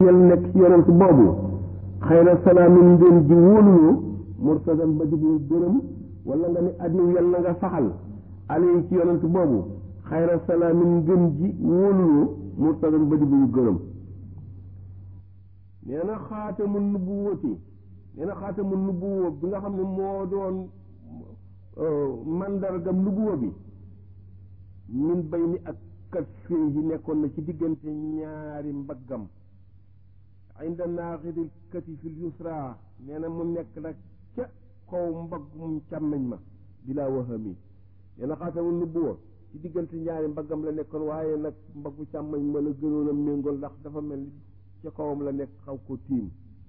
yal nekk ci yonent boobu xëy na salaamin ngeen ji wóoluloo murtadan ba dibu gërëm wala nga ni adiw yal na nga saxal alay ci yonent boobu xayra salaamin ngën ji wóoluloo murtadan ba dibu gërëm nee na xaatamu nubuwati nee na xaatamu nubuwa bi nga xam ne moo doon mandargam nubuwa bi min bay ni ak kat fii yi nekkoon na ci diggante ñaari mbaggam inda naaxidil katifil yusra nee na mu nekk nag ca kaw mbaggum càmmeñ ma bilaa wahami nee na xaatamu nubuwa ci diggante ñaari mbaggam la nekkoon waaye nag mbaggu càmmeñ ma la gënoon a méngool ndax dafa mel ni ca kawam la nekk xaw ko tiim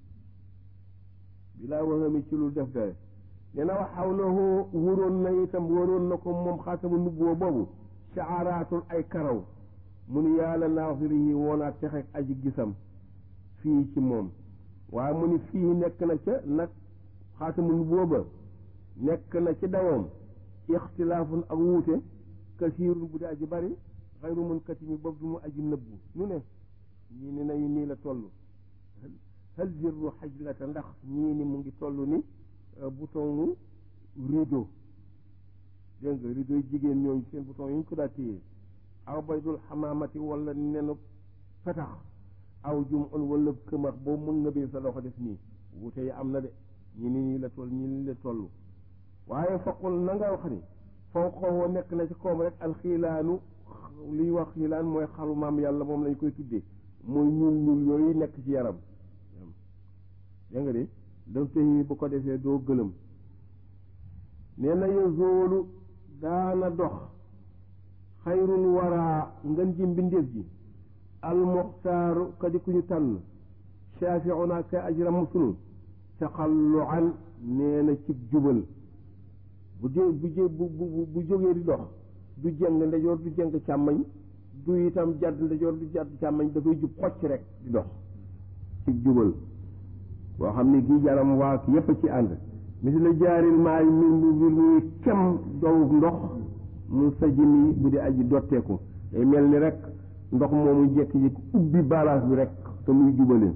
bilaa wahami ci lu def dare nee na wax xawlahu wuroon na itam waroon na ko moom xaatamu nubuwa boobu shaaraatul ay karaw mu ni yàlla naafiri yi woonaat texeeg aji gisam fii ci moom waaye mu ni fii nekk na ca nag xaatamu nubuwa ba nekk na ci dawoom ixtilaafun ak wuute kasiirun bu di aji bari xayru mun katimi boobu du mu aji nëbbu ñu ne ñii ni nañu nii la toll hal zirru xajlata ndax ñii ni mu ngi toll ni bouton rideau dégg nga rideau yi jigéen ñooñu seen bouton yi ñu ko daa téye aw baydul xamaamati wala nenu petax aw jum on wala këmax boobu mën nga bee sa loxo def nii wuute yi am na de ñi ni nii la toll ñi ni la toll waaye faqul na nga wax ni fawqahu nekk na ci koom rek alxiilaanu liy wax xiilaan mooy xalu maam yàlla moom lañ koy tuddee mooy ñuul ñuul yooyu nekk ci yaram dégg nga de daf tey bu ko defee doo gëlëm nee na yozoolu daana dox xayrul waraa ngën ji mbindeef ji almuxtaaru kadi ku ñu tànn shaafiuna kay aj ramm sunu taxalluan nee na ci jubal bu dee bu jé bu bu bu jógee di dox du jëng ndejoor du jëng càmmañ du itam jàdd ndejoor du jàdd càmmañ dafay jub xocc rek di dox ci jubal boo xam ne kii jaram waa ki yépp ci ànd misi la jaaril maay mi mu bir muy kem dow ndox mu sajimi bu di aji dotteeku day mel ni rek ndox moomu jekki-jekki ubbi balance bi rek te muy jubale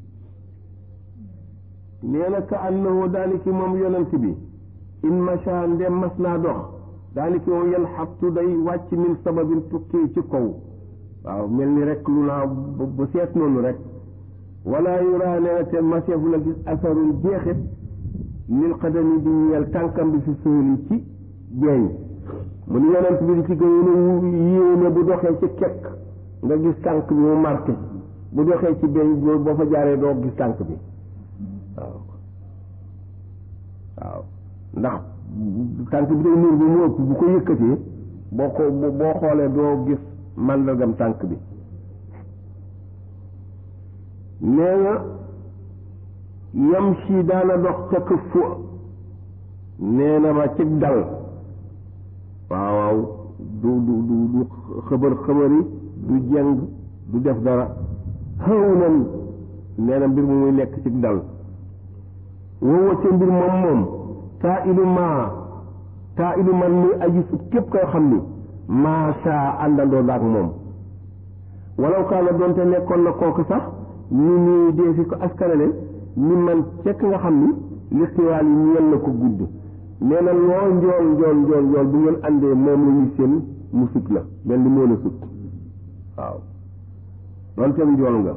nee na ka annahu daani ki moom yonent bi in macha ndem mas naa dox daani ki moom yan xabtu day wàcc min sababin tukkee ci kaw waaw mel ni rek lu naa bu seet noonu rek wala yuraa nee na te maseefu la gis asarul jeexit lil xadami di ñeel tànkam bi fi sóoli ci jeeñ mu ni yonent bi di ci gën a yéene bu doxee ci kekk nga gis tànk bi mu marqué bu doxee ci beñ boo fa jaaree doo gis tànk bi waaw waaw ndax tànk bi day nuur bi mu ëpp bu ko yëkkatee boo ko boo xoolee doo gis màndargam tànk bi nee na yam si daana dox ca këfu nee na ma ci dal waaw waaw du du du du xëbër xëbëri du jeng du def dara xëw nan nee na mbir mu muy nekk ci dal woowa ca mbir moom moom taa ilu maa taa ilu man muy aji sut képp koy xam ni maasa àndandoo daak moom walaw kaa la doonte nekkoon na kooku sax ni nii dee fi ko askanale ni man cekk nga xam ni listiwaal yi ñeel na ko gudd nee na loo njool njool njool njool bu ngeen àndee moom la ñu seen mu sut la mel ni moo la sut waaw doonte njool nga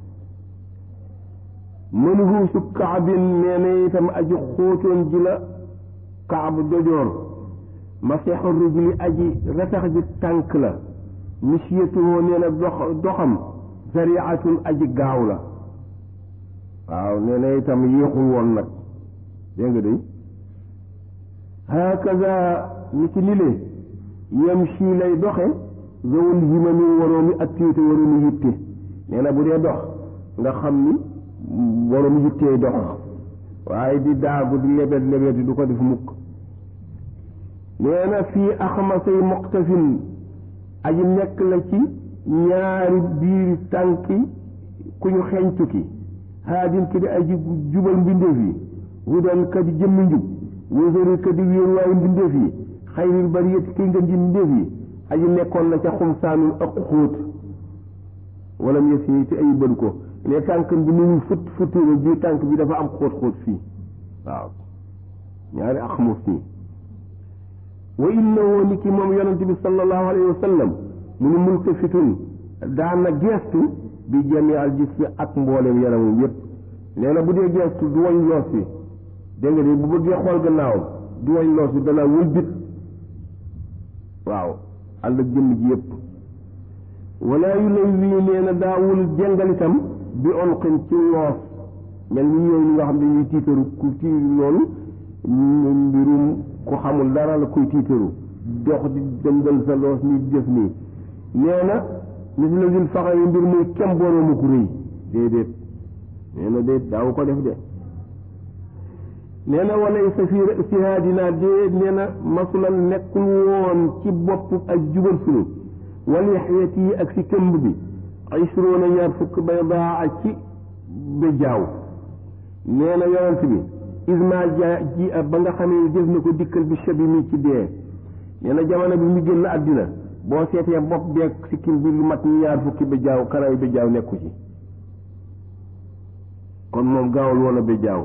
mën huusu kaabin nee na itam aji xóotoon ji la kaabu dojoor masexu rijli aji ratax ji tànk la misiyatuhoo nee na dox doxam sariatun aji gaaw la waaw nee na itam yéexul woon nag dégg nga day hakaza ni ki lile yamshi lay doxe zawul himami waroomi ak téete waroomi yitte nee na bu dee dox nga xam ni waroomi yittee dox waaye di daagu di lebet lebeti du ko def mukk nee na fii axmasay muqtafin aji nekk la ci ñaari biiri tànki ku ñu xeeñtu ki haadin ki di aji jubal mbindeef yi hudan ka di jëmmi njub wësëri ka di wéeru waayu mbindeef yi xayril bariyati ki ngeen ji mbindeef yi aji nekkoon na ca xumsaanul ak xóot wala mu yësi te ay bëdu ko ne tànk bi ni ñu fut futuru bii tànk bi dafa am xóot-xóot fii waaw ñaari axmus nii wa innahu ni ki moom yonente bi sallallahu alayhi wa sallam mu ni multafitun daana geestu bi jami al jismi ak mboolem yaramum yépp nee na bu dee geestu du wañ loos bi dégg nga de bu bëggee xool gannaawam du wañ loos bi dana wëlbit waaw ànd ak jëmm ji yépp wala yu lay wii nee na daawul jëngal itam bi onqin ci loos mel ni ñooñu ñi nga xam ne ñuy tiitaru ku ci loolu mbirum ku xamul dara la koy tiitaru dox di jëngal sa loos ni def nii nee na mis la vil faxa yi mbir muy kem boroomu ku rëy déedéet nee na déet daawu ko def de nee na walay sa fi sihaadina déet nee na masulan nekkul woon ci bopp ak jubal sunu wal yaxyat yi ak si këmb bi ishruuna ñaar fukk bay daa ci béjaaw nee na yonent bi isma ja ji ba nga xamee ni def na ko dikkal bi shabi mi ci dee nee na jamono bi mu génn àddina boo seetee bopp beeg sikkim bi lu mat ñaar fukki béjaaw karaw béjaaw nekku ci kon moom gaawul woon a béjaaw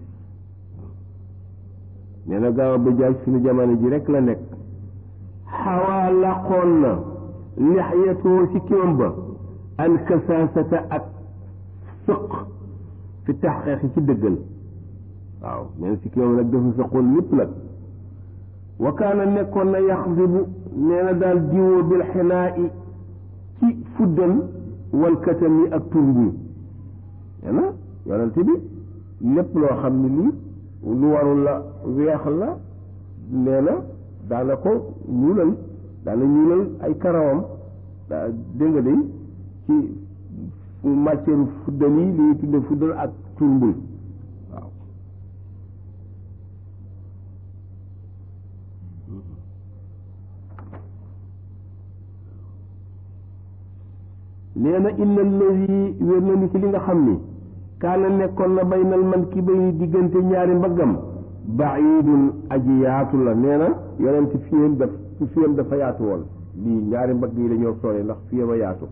nee na gaaw a béjaaw suñu jamono ji rek la nekk xawaa laqoon na lixyatoo sikkimam ba alkasaasata ak sëq fi taxqiqi ci dëggal waaw neen sikkimam nag dafa sëqoon lépp nag wa kaana nekkoon na yaxdibu nee na daal diwoo bil xinaa i ci fuddal wal katami ak turmbuy nee na yonente bi lépp loo xam ne lii lu warul la weex la nee na daana ko ñuulal daana ñuulal ay karawam daa dégg nga day ci matière fuddal yi li ñuy tudde fuddal ak turmbul waaw nee na inna allazi wér na ni ci li nga xam ni kaana nekkoon na baynal man ki bay diggante ñaari mbaggam baidun aji yaatu la nee na yonent fiyam daf fiyam dafa yaatu woon lii ñaari mbagg yi dañoo sore ndax fiyam a yaatu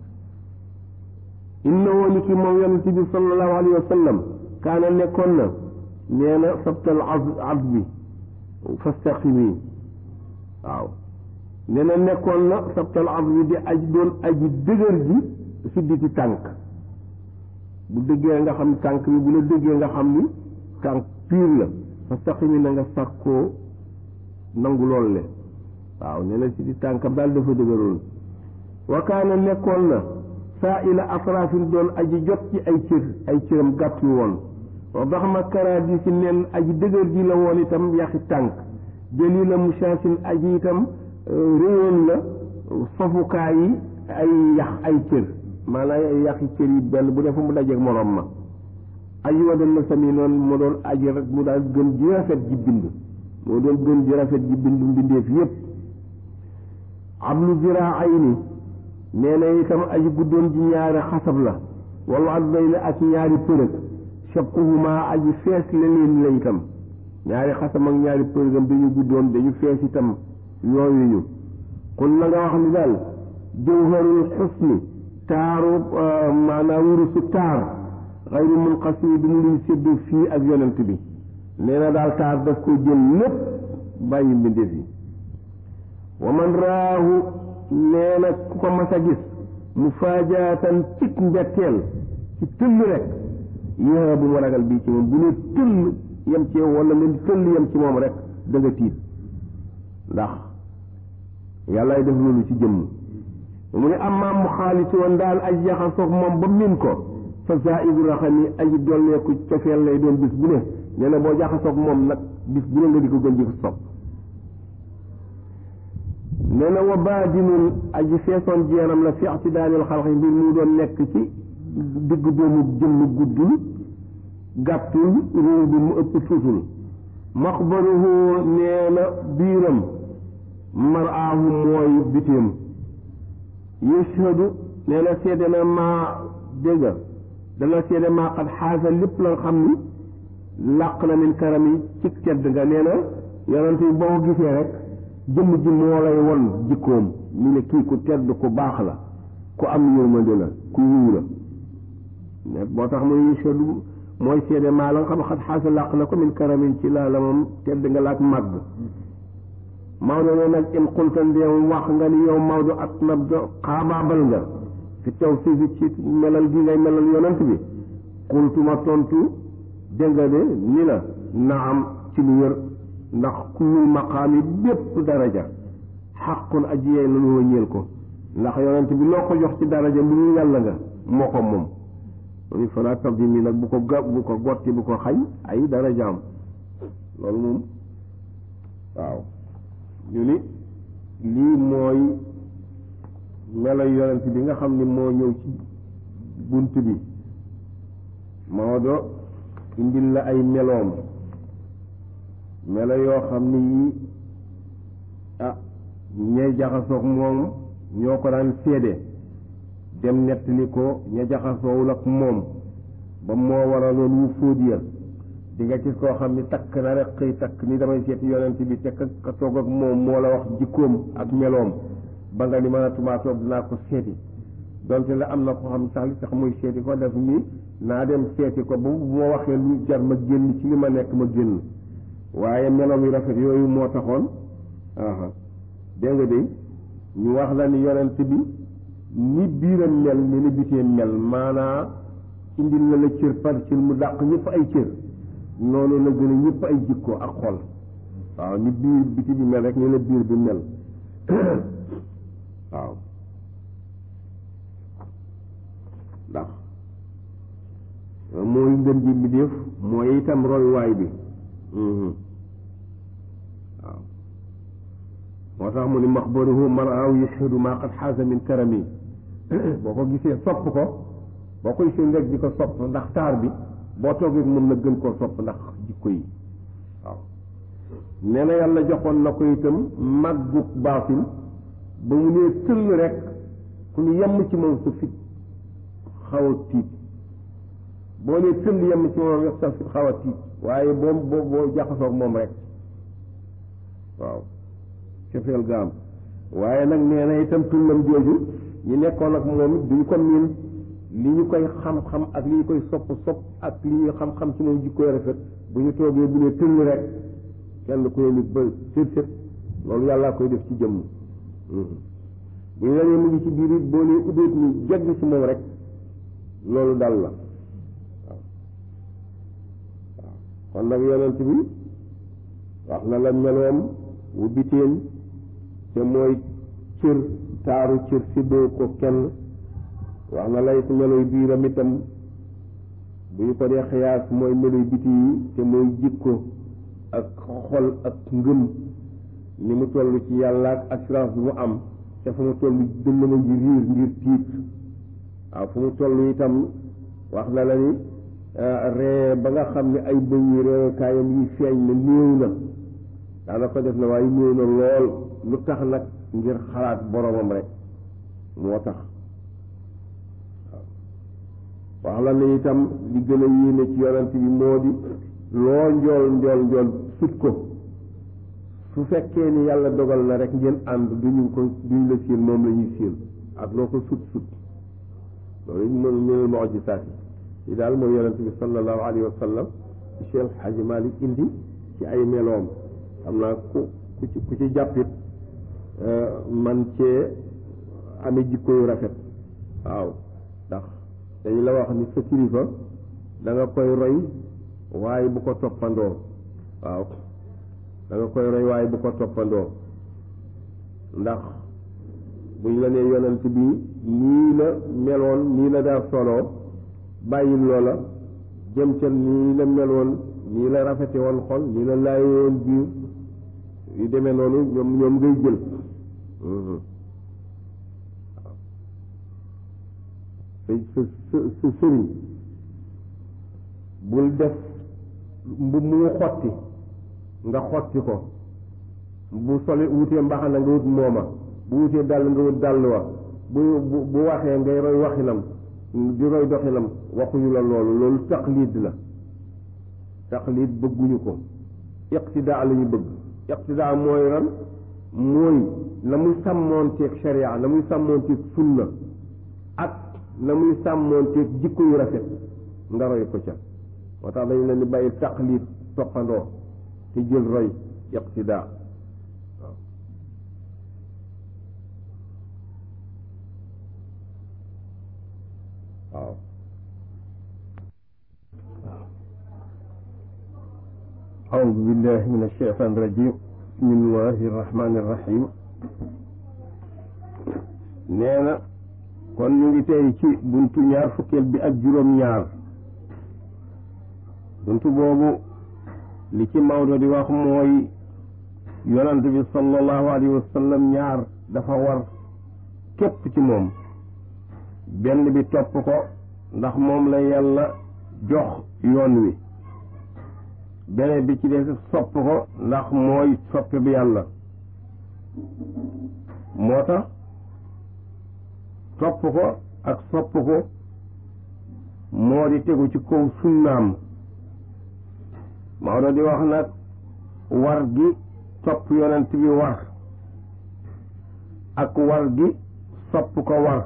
inna woo ni ki moom yonent bi sallallahu alayhi wa sallam kaana nekkoon na nee na sabtal az bi fastaqimi waaw nee na nekkoon na sabtal az bi di aj doon aji dëgër ji sidditi tànk bu dëggee nga xam tànk bi bu la dëggee nga xam ni tànk piir la fastaqimi na nga sàkkoo nangu lool le waaw nee na si di tànkam daal dafa dëgëroon wa kaana nekkoon na saa ila atrafin doon aji jot ci ay cër ay cëram gàtt yu woon wa bax ma karaat yi si nen aji dëgër ji la woon itam yaxi tànk jëli la mushaasin aji itam réyoon la sofukaay yi ay yax ay cër maanaam ay yaxi cër yi benn bu defa mu dajeeg morom ma aji wa doon na sami noonu mu doon aji rek mu daal gën ji rafet ji bind moo doon gën ji rafet ji bind mbindeef yépp ablu ziraa ay ni nee na itam aji guddoon ji ñaari xasab la wala adday la ak ñaari përëg shabquhuma aji fees la leen la itam ñaari xasam ak ñaari përëgam dañu guddoon dañu fees itam yooyu ñu kon na nga wax ni daal jawharul xusni taaru maanaam wurusu taar xayru munqasimi du mu luy séddu fii ak yonent bi nee na daal taar daf ko jël lépp bàyyi mbindeef yi wa man raahu nee na ku ko mas a gis mu faajaatan cig njatteel ci tëll rek yéexa bu mu ragal bii ci moom bu ne tëll yem ci wala nga tëll yem ci moom rek da nga tiit ndax yàllaay def loolu ci jëmm mu ne amaam mu xaaliti woon daal aj jaxasoog moom ba min ko fa zaidu raxami aji dolleeku cofeel lay doon bis bu ne nee na boo jaxasoog moom nag bis bu ne nga di ko gën di ko sopp nee na wa baadinun aji feesoon jeenam la fi ictidaanil xalqi mbir mu doon nekk ci digg doomu jëmm guddul gàttul réew bi mu ëpp tuutul maxbaruhu nee na biiram maraahu mooy bitéem yashhadu nee na seede na maa dégga dana seede maa xat xaasa lépp la xam ni làq na min karam yi ci tedd nga nee na yonent yi boo ko gisee rek jëmm ji moo lay won jikkoom ñu ne kii ku tedd ku baax la ku am yërmande la ku yiw la boo tax muy yashhadu mooy seede maa la nga xam xat xaasa làq na ko min karamin ci laa la moom tedd nga laak màgg Maodo ne nag in qulta ndeem wax nga ni yow Maodo at nab do xaabaabal nga fi taw fii ci melal gi ngay melal yonent bi qultu ma tontu dégg nga de ni la naam ci lu wér ndax kullul maqaami bépp daraja xaqun aji yey la lu ñeel ko ndax yonent bi loo ko jox ci daraja lu ñu yàlla nga moo ko moom loolu falaa tabdim yi nag bu ko ga bu ko gotti bu ko xañ ay darajaam loolu moom waaw ñu ni lii mooy melo yonent bi nga xam ni moo ñëw ci bunt bi Maodo indil la ay meloom melo yoo xam ni yii ah ñay jaxasoog moom ñoo ko daan séede dem nettali ko ña jaxasoowul ak moom ba moo waraloon wu fóot ya di nga gis koo xam ni takk na rek xëy takk ni damay seeti yonent bi te ka toog ak moom moo la wax jikkoom ak meloom ba nga ni mën a tumaa toog dinaa ko seeti donte la am na ko xam sax li tax muy seeti ko def ni naa dem seeti ko ba bu ma waxee lu jar ma génn ci li ma nekk ma génn waaye meloom yu rafet yooyu moo taxoon aha dégg nga de ñu wax la ni yonent bi ni biiram mel ni ni biteem mel maanaa indil la la cër par cër mu dàq ñëpp ay cër noonu la gën a ñëpp ay jikko ak xol waaw ni biir biti bi mel rek ni la biir bi mel waaw ndax mooy ngën ji bi def mooy itam royuwaay bi waaw moo tax mu ni maxbaruhu maraaw yashhadu maa qad xaasa min karami boo ko gisee sopp ko boo koy seen rek di ko sopp ndax taar bi boo toogee moom na gën koo sopp ndax jikko yi waaw nee na yàlla joxoon na ko itam màggug baatin ba mu nee tëll rek ku ñu yemm ci moom sa fit xaw a tiit boo nee tëll yemm ci moom rek sa fit xaw a tiit waaye boo boo boo jaxasoog moom rek waaw cofeel gaam waaye nag nee na itam tullam jooju ñu nekkoon ak moom it duñ ko miin li ñu koy xam-xam ak li ñu koy sopp sopp ak li ñu xam-xam ci moom jikkoy rafet bu ñu toogee bu ne tëll rek kenn ku ne nit ba sét sét loolu yàllaa koy def ci jëmm bu ñu la nee mu ngi ci biir it boo nee ubbeet ni jegg ci moom rek loolu dal la waaw waaw kon nag yonent bi wax na la meloom wu biteen te mooy cër taaru cër séddoo ko kenn wax na lay meloy biiram itam bu ñu ko dee xiyaas mooy meloy biti yi te mooy jikko ak xol ak ngëm ni mu toll ci yàlla ak assurance bi mu am te fu mu toll dënn ma ngi riir ngir tiit waaw fu mu toll itam wax na la ni ree ba nga xam ne ay bëñ yi reekaayam yi feeñ na néew na daana ko def na waaye néew na lool lu tax nag ngir xalaat boromam rek moo tax wax la ne itam li gën a yéene ci yonent bi moo di loo njool njool njool sut ko su fekkee ni yàlla dogal na rek ngeen ànd duñu ko duñu la séen moom la ñuy séen ak loo ko sut sut loolu it mënu mënul mujisaat yi daal mooy yonent bi sallallahu alayhi wa sallam ci Cheikh Hadji Malick indi ci ay meloom xam naa ku ku ci ku ci jàppit man cee amee jikko yu rafet waaw ndax dañu la wax ni sa kilifa da nga koy roy waaye bu ko toppandoo waaw da nga koy roy waaye bu ko toppandoo ndax buñ la nee yonent bi nii la meloon nii la daa soloo bàyyi loola jëm ca nii la meloon nii la rafete woon xol nii la laaye woon biir yu demee noonu ñoom ñoom ngay jël sa sa sa sëriñ bul def mbu mu xotti nga xotti ko bu soli wutee mbaxana nga wut mooma bu wutee dàll nga wut dàll wa bu bu waxee ngay roy waxinam di roy doxinam waxuñu la loolu loolu taqlid la taqlid bëgguñu ko iqtidaa la ñu bëgg iqtidaa mooy ran mooy la muy sàmmoonteeg sharia la muy sàmmoonteeg sunna ak la muy sàmmoonteeg jikko yu rafet nga roy ko ca moo tax dañu leen di bàyyi taqlid toppandoo te jël roy iqtidaa waaw waaw أعوذ بالله من الشيطان الرجيم بسم الله الرحمن الرحيم nee na kon ñu ngi tey ci buntu ñaar fukkeel bi ak juróom-ñaar buntu boobu li ci Maodo di wax mooy yonant bi sallallahu alayhi wa sallam ñaar dafa war képp ci moom benn bi topp ko ndax moom la yàlla jox yoon wi beneen bi ci des sopp ko ndax mooy soppe bi yàlla moo tax topp ko ak sopp ko moo di tegu ci kaw sunnaam Maodo di wax nag war gi topp yonent bi war ak war gi sopp ko war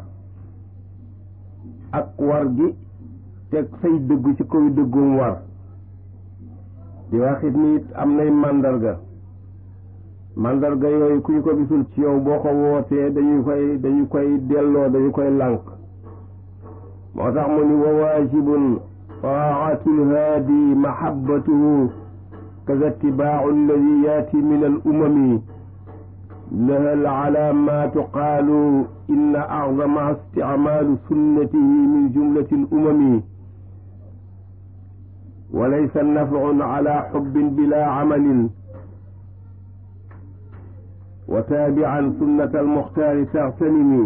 ak war gi teg say dëggu ci kaw dëggum war di waxit ni it am nay màndarga màndarga yooyu ku ñu ko gisul ci yow boo ko wootee dañu koy dañu koy delloo dañu koy lànk moo tax mu ni wa waajibun taatul haadi mahabbatuhu kaza itibaacu alladi yaati min al umami laha alcalaamaatu qaalu inna acdamaha isticmaalu sunnatihi min jumlati al umami wa laysa nafcun cala xubbin bila camalin wa taabican sunnata almuxtaari taxtanimi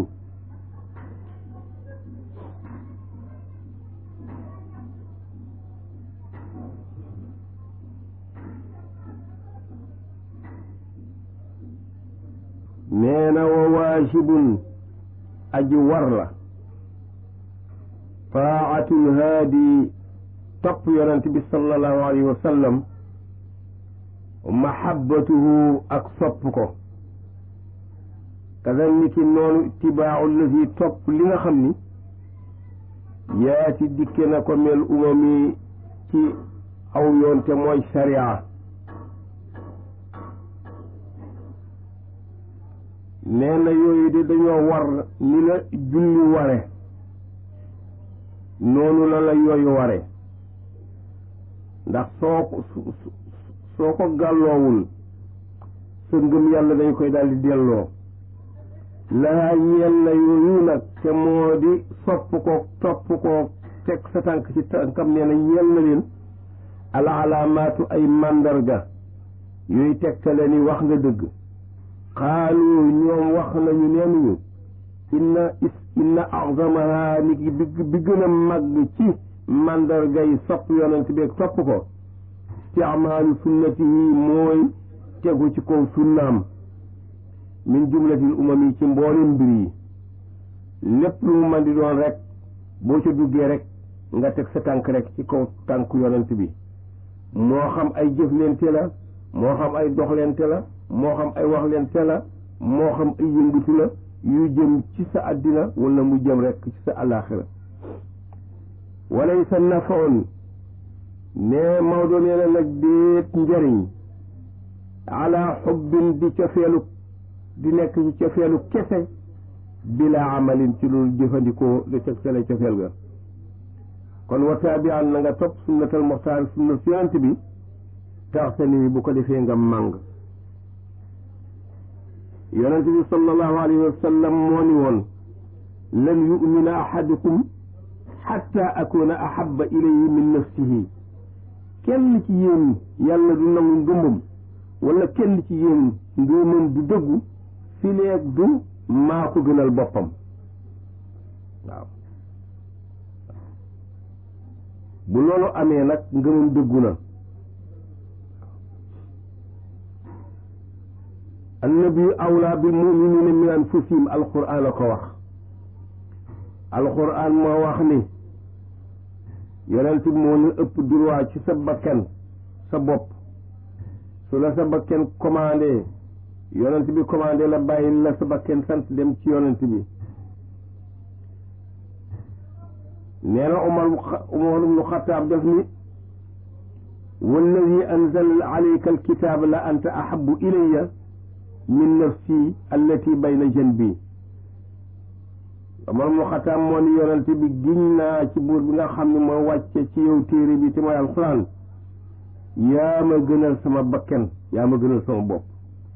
nee na wa waajibun aji war la taacatul haadi topp yonent bi sallallahu alayhi wa sallam mahabbatuhu ak sopp ko kadaliki noonu itibaacu lazi topp li nga xam ni yaati dikke na ko mel umami ci aw yoon te mooy sharia nee na yooyu de dañoo war ni la julli ware noonu la la yooyu ware ndax soo ko soo ko gàlloowul sa ngëm yàlla dañ koy daal di delloo laa ñeel na yooyu nag te moo di sopp ko topp ko teg sa tànk ci tànkam nee na ñeel na leen al alaamaatu ay màndarga yooyu tegtale ni wax nga dëgg xaalu ñoom wax nañu neenuñu inna is inna azamaha ni ki bi bi gën a màgg ci màndarga yi sopp yonent bi topp ko isticmaalu sunnatihi mooy tegu ci kaw sunnaam min jumlatil umam yi ci mboolem mbir yi lépp lu mu mën di doon rek boo ca duggee rek nga teg sa tànk rek ci kaw tànk yonent bi moo xam ay jëflente la moo xam ay doxlente la moo xam ay waxlente la moo xam ay yëngutu la yu jëm ci sa àddina wala mu jëm rek ci sa àllaaxira walaysa nafaun ne Maodo nee na nag déet njariñ ala xubbin di cofeelu di nekk ci cofeelu kese bila amalin ci loolu jëfandikoo lu teg sale cofeel ga kon wa taabian na nga topp sunnatal muxtaar sunna yonent bi tax sa ni bu ko defee nga màng yonent bi sallallahu alayhi wa sallam moo ni woon lan yumina ahadukum xatta akuna ahaba ilayhi min nafsihi kenn ci yéen yàlla du nangu ngëmbam wala kenn ci yéen ngëmam du dëggu fi leeg du maa ko gënal boppam waaw bu loolu amee nag ngëmam dëggu na annabiyu awlaa bil muminina min anfusihim alquran la ko wax alquran moo wax ni yonent bi moo la ëpp droit ci sa bakkan sa bopp su la sa bakkan commandé yonent bi commandé la bàyyi la sa bakkan sant dem ci yonent bi nee na Umar Umar ibnu Xataab def ni walladi anzala alayka alkitaab la anta ahabu ilayya min nafsi allati bayna janbi Umar ibnu Xataab moo ni yonente bi giñ naa ci buur bi nga xam ne moo wàcce ci yow téere bi te mooy alquran yaa ma gënal sama bakken yaa ma gënal sama bopp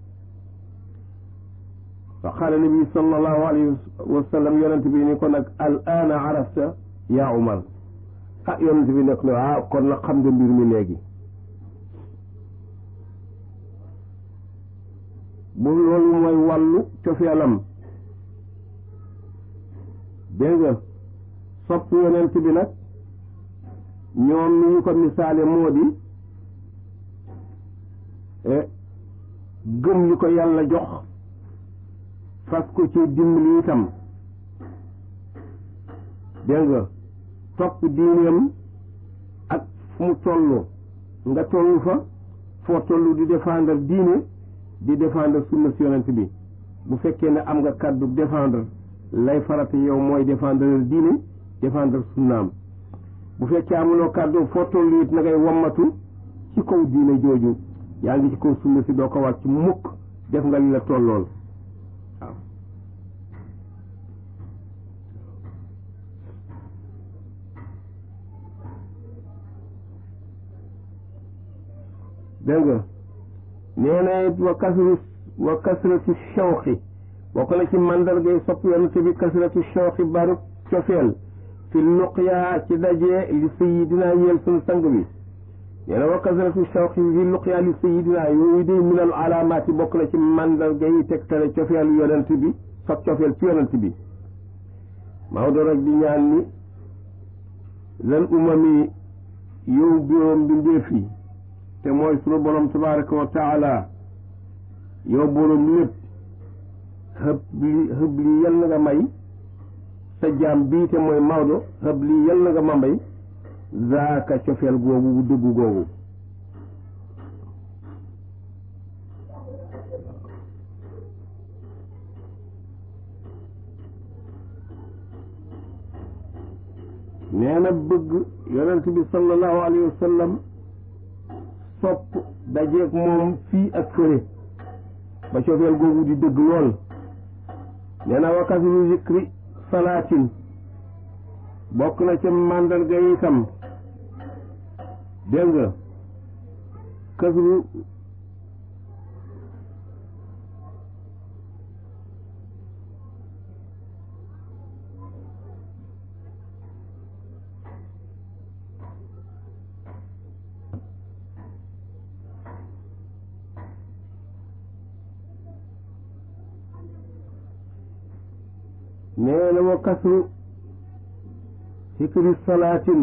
fa qaala nabi sallallahu alayhi wa sallam yonente bi ni ko nag al aana arafta yaa Umar ah yonente bi nekk ne ah kon nag xam nga mbir mi léegi bu loolu mooy wàllu cofeelam dégg nga sopp yonent bi nag ñoom ni ñu ko misaale moo di gëm li ko yàlla jox fas ko ci dimbali itam dégg nga topp diineem ak fu mu toll nga toll fa foo toll di défendre diine di défendre sunna si yonent bi bu fekkee ne am nga kàddu défendre lay farata yow mooy défendre diine défendre sunnaam bu fekkee amuloo kàddu foo toll it na ngay wammatu ci kaw diine jooju yaa ngi ci kaw sunna si doo ko wàcc mukk def nga li la tollool waaw dégg nga nee na it wa kasru wa kasratu shawqi bokk na ci mandargay sopp yonent bi kasratu shawqi baru cofeel fi luqya ci daje li sayidina ñeel sunu sang bi nee na wa kasratu shawqi fi luqya li sayidina yooyu de min al alaamaati bokk na ci mandargay tegtale cofeelu yonent bi sopp cofeel ci yonent bi Maodo rek di ñaan ni lan umami yow biroom bi ndéef yi te mooy sunu borom tabaraka wa taala yow borom lépp xëb li xëb li yal na nga may sa jaam bii te mooy Maodo xëb li yal na nga ma may zaaka cofeel googu bu dëggu googu nee na bëgg yonent bi sallallahu alayhi wa sallam sopp dajeeg moom fii ak fële ba cofeel googu di dëgg lool nee na wa kasru zikri salaatin bokk na ca màndarga yi itam dégg nga kasru nee na wa kasru zikri salaatin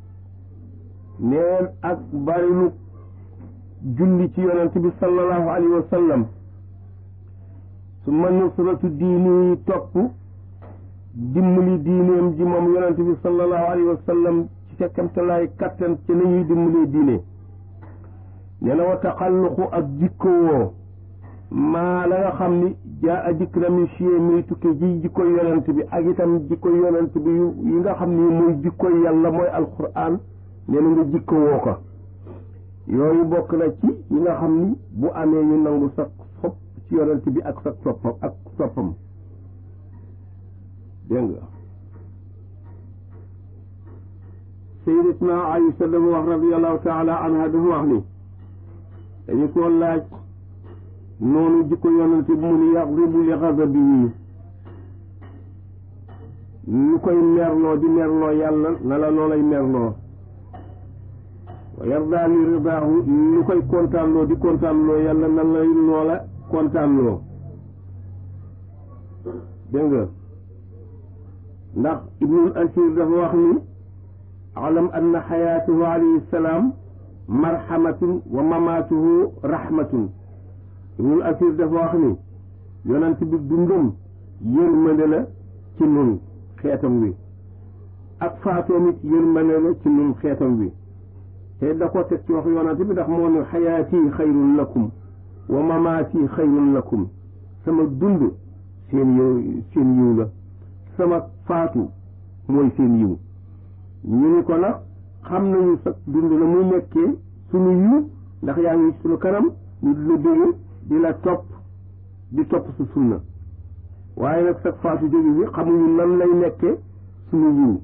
neen ak barilu julli ci yonent bi sallallahu alayhi wa sallam su ma nusratu diini topp dimbali diineem ji moom yonent bi sallallahu alayhi wa sallam ci fekkantalaay kattan ci nañuy dimbalee diine nee na wa taxalluqu ak jikkowoo maa la nga xam ni jaa a dikk na mi chie muy tukke ji jikkoy yonent bi ak itam jikkoy yonent bi yi nga xam ni muy jikkoy yàlla mooy alquran nee na nga jikkowoo ko yooyu bokk na ci yi nga xam ni bu amee ñu nangu sa sopp ci yonent bi ak sa soppam ak soppam dégg nga sayyidatuna Aïsa dafa wax radiallahu taala anha dafa wax ni dañu ko laaj noonu jikko yonent bi mu ni yadribu li xasabi yi lu koy merloo di merloo yàlla na la loolay merloo wa yarda li ridaahu lu koy kontaanloo di kontaanloo yàlla na lay loola kontaanloo dégg nga ndax ibnul asir dafa wax ni alam anna xayaatuhu alayhi salaam marhamatun wa mamaatuhu rahmatun ibnul asir dafa wax ni yonent bi dundam yërmande la ci nun xeetam wi ak faatoom it yërmande la ci nun xeetam wi te da ko teg ci wax yonent bi ndax moo ne xayaati xayrun lakum wa mamaati xayrun lakum sama dund seen yiw seen yiw la sama faatu mooy seen yiw ñu ni ko nag xam nañu sa dund la muy nekkee sunu yiw ndax yaa ngi sunu kanam ñu di la dégg di la topp di topp su sunna waaye nag sa faatu jóge bi xamuñu nan lay nekkee sunu yiw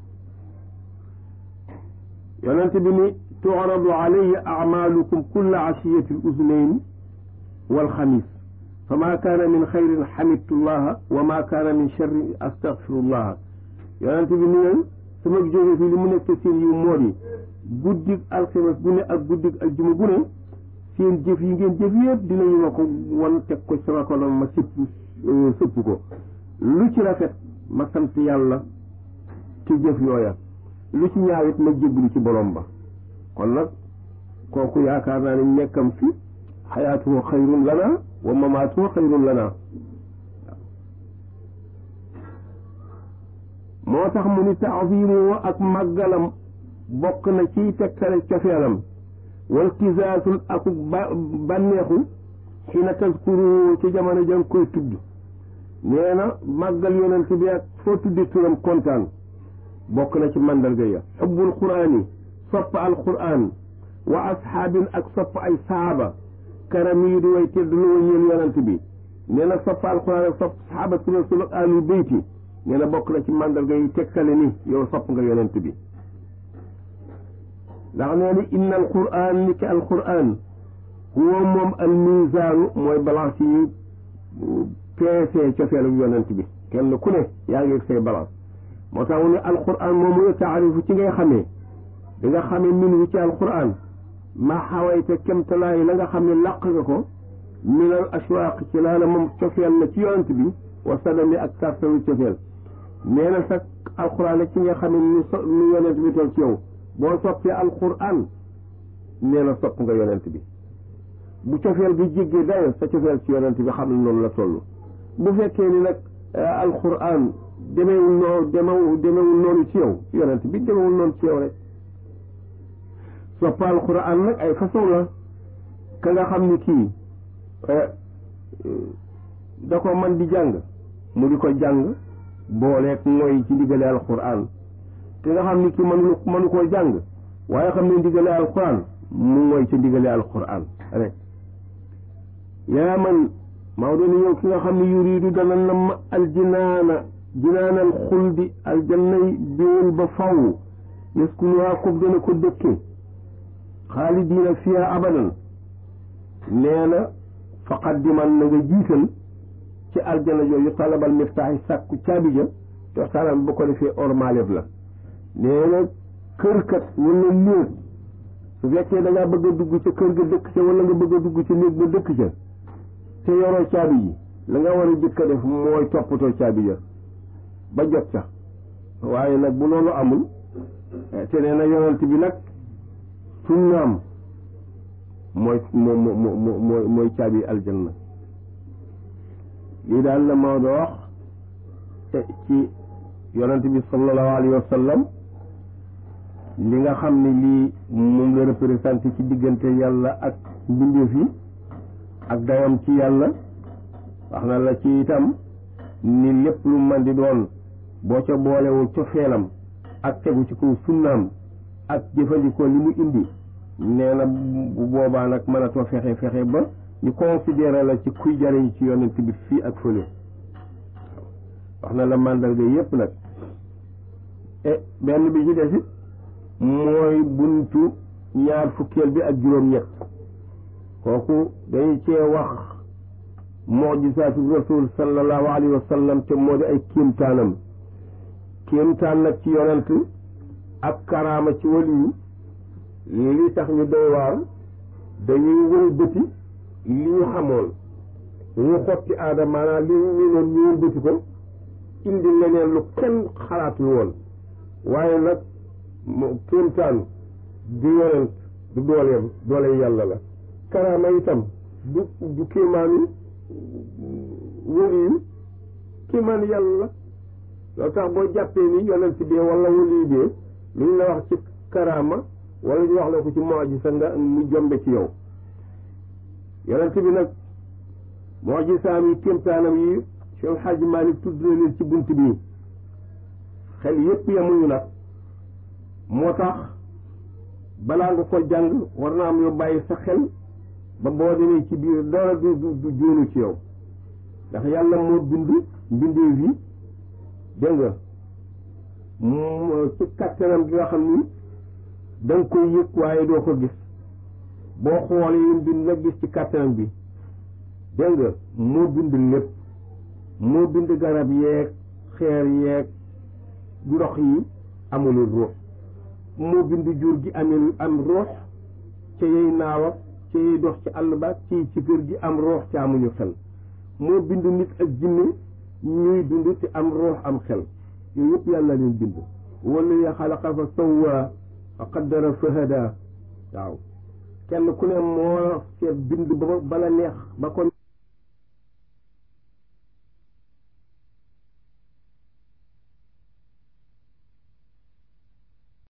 yonent bi ni tu'radu alayya a'malukum kulla ashiyati al-uznayn wal xamis fa ma kaana min xayrin xamidtu llaha wa ma kaana min sharrin astaghfiru llaha yonent bi ni leen sama jóge fii li mu nekk seen yiw moo di guddig alximes gu ne ak guddig aljuma gu ne seen jëf yi ngeen jëf yëpp dinañu ma ko wan teg ko sama kanam ma sëpp sëpp ko lu ci rafet ma sant yàlla ci jëf yooya lu ci ñaawit ma jéglu ci borom ba kon nag kooku yaakaar naa ne nekkam fi xayaatuhu xayrun lana wa mamaatuhu xayrun lana moo tax mu ni taazimu ak màggalam bokk na ciy tegtale cofeelam wal kisaasun ak ba bànneexu xina taskuru ci jamono jang koy tudd nee na màggal yonent bi ak foo tudde turam kontaan bokk na ci mandarga ya xubbul quraan yi sopp al quraan wa asxaabin ak sopp ay saaba karam yi di way tedd lu ñeel yonent bi nee na sopp al quraan ak sopp sahabatu rasul ak ahlul beyti nee na bokk na ci mandarga yi tegtale ni yow sopp nga yonent bi ndax nee ni inna al quraan ni ki al quraan huwa moom al misaanu mooy balance yi peesee cofeelu yonent bi kenn ku ne yaa ngi say balance moo tax mu ne alquran moomu la taarifu ci ngay xamee di nga xamee min wu ci alquran ma xawayte kemtalaay la nga xam ne làq nga ko minal ashwaaq ci laa la moom cofeel la ci yonent bi wa sadami ak sartalu cofeel nee na sax alquran la ci nga xamee nu so nu yonent bi toll ci yow boo soppee alquran nee na sopp nga yonent bi bu cofeel gi jéggee dayo sa cofeel ci yonent bi xam ne noonu la toll bu fekkee ni nag alquran demewul noonu demewul demewul noonu ci yow yonent bi demewul noonu ci yow rek sopp alquran nag ay façon la ka nga xam ni kii da ko man di jàng mu di ko jàng booleeg mooy ci ndigale alquran ki nga xam ni kii mënu mënu koo jàng waaye xam ne ndigale alquran mu mooy ci ndigale alquran rek yaa man Maodo ni yow ki nga xam ne yuriidu dana nam aljinaana jinaanal xuldi aljannay biwul ba faw yaskunuhaa koog dana ko dëkke xaalidiina fiha abadan nee na faqaddiman na nga jiital ci aljanna yooyu talabal miftaaxi sàkku caabi ja te waxtaanam ba ko defee ormaleb la nee na kërkat wala néeg su fekkee da ngaa bëgg a dugg ca kër ga dëkk ca wala nga bëgg a dugg ca néeg ba dëkk ca te yoroo caabi yi la nga war a jëkk a def mooy toppatoo caabi ja ba jot ca waaye nag bu loolu amul te nee na yonent bi nag sunnaam mooy moo moo moo mooy caabi aljanna lii daal la Maodo wax ci yonent bi sallallahu alayhi wa sallam li nga xam ne lii moom la représenté ci diggante yàlla ak mbindeef yi ak dayam ci yàlla wax na la ci itam ni lépp lu man di doon boo ca boolewul cofeelam ak tegu ci kaw sunnaam ak jëfandikoo li mu indi nee na bu boobaa nag mënatoo fexe fexe ba ñu considéré la ci kuy jariñ ci yonent bi fii ak fële wax na la màndarga yépp nag e benn bi ci desit mooy buntu ñaar fukkeel bi ak juróom-ñett kooku dañu cee wax mujisaatu rasul sallallahu alayhi wa sallam te moo di ay kéemtaanam kéemtaan nag ci yonent ak karaama ci waliyu li tax ñu doy waar dañuy wël bëti li ñu xamoon ñu xotti aada maanaam li ñu noon ñu wël bëti ko indi leneen lu kenn xalaatul woon waaye nag kéemtaan du yonent du dooleem doole yàlla la karaama itam du du kéemaanu wëliyu kéemaanu yàlla la loo tax boo jàppee ni yonent bi wala wëliyu bi lu ñu la wax ci karaama wala ñu wax la ko ci mu'jiza nga mu jombe ci yow yonent bi nag mu'jizaam yi kéemtaanam yi Cheikh El Hadj Malick tudd na leen ci bunt bi xel yépp yemuñu nag moo tax balaa nga ko jàng war naa am yoo bàyyi sa xel ba boo demee ci biir dara du du du jóonu ci yow ndax yàlla moo bind mbindeef yi dégg nga mu ci kàttanam gi nga xam ni da nga koy yëg waaye doo ko gis boo xoolee yim bind nag gis ci kàttanam bi dégg nga moo bind lépp moo bind garab yeeg xeer yeeg ndox yi amulul ruux moo bind jur gi amul am ruux ca yey naaw ak ca yey dox ci àll ba ci ci kër gi am ruux ca amuñu xel moo bind nit ak jinne ñuy dund te am ruux am xel yooyu yëpp yàlla leen bind wala ya xalaqa fa sawwa fa qaddara fa hada waaw kenn ku ne moo seet bind ba bala neex ba ko